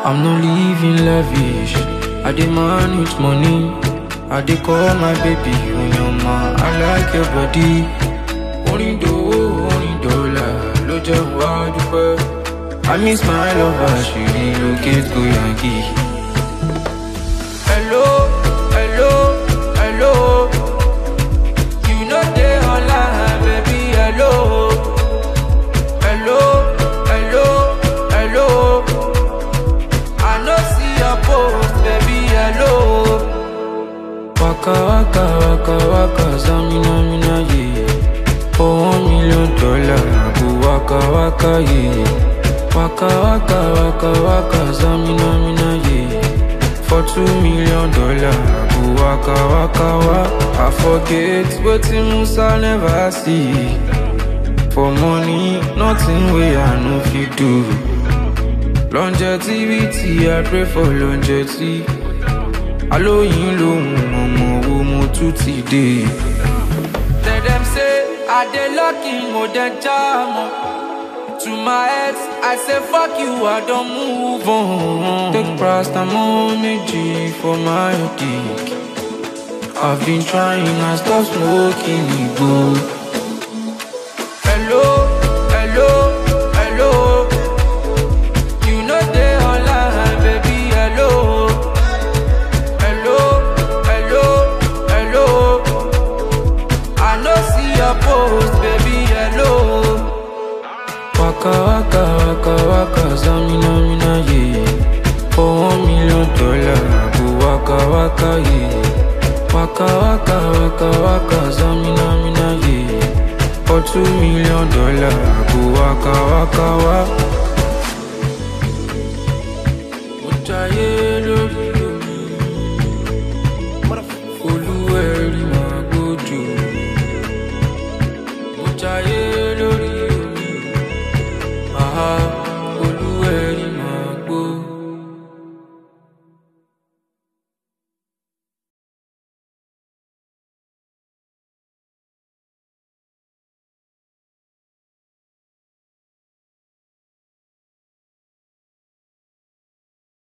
I'm not living lavish. I demand with money. I dey call my baby Onyoma. I like your body. Orin dòwó, orin dọ́là ló jẹ́ wá dúpẹ́. I miss my lover, she relocate go Yankee. Hello, hello, hello. You know they online, baby, hello. Hello, hello, hello. I no see your post, baby, hello. Waka waka waka waka, zamina mina ye. For one million dollar, I go waka waka ye. Waka waka waka waka, zamina mina ye. For two million dollar, I go waka waka wa. I forget wetin Musa never see. For money, nothing wey I no fit do. Longevity, I pray for longevity. Alóyin lòun ọmọ wo mo tún ti dé. Tell them say I dey lucky mo dey jam o. To my ex, I say fuck you, I don move on. Take paracetamol méjì for my dick. I've been trying, I stop smoking igbó. Hello, hello, hello. You know they online, baby, hello. Hello, hello, hello. I no see your post, baby, hello. Waka waka waka waka, zamina mina ye. For one million dollar, I go waka waka ye. Waka waka waka waka, zamina mina ye. For two million dollar, I go waka waka wa.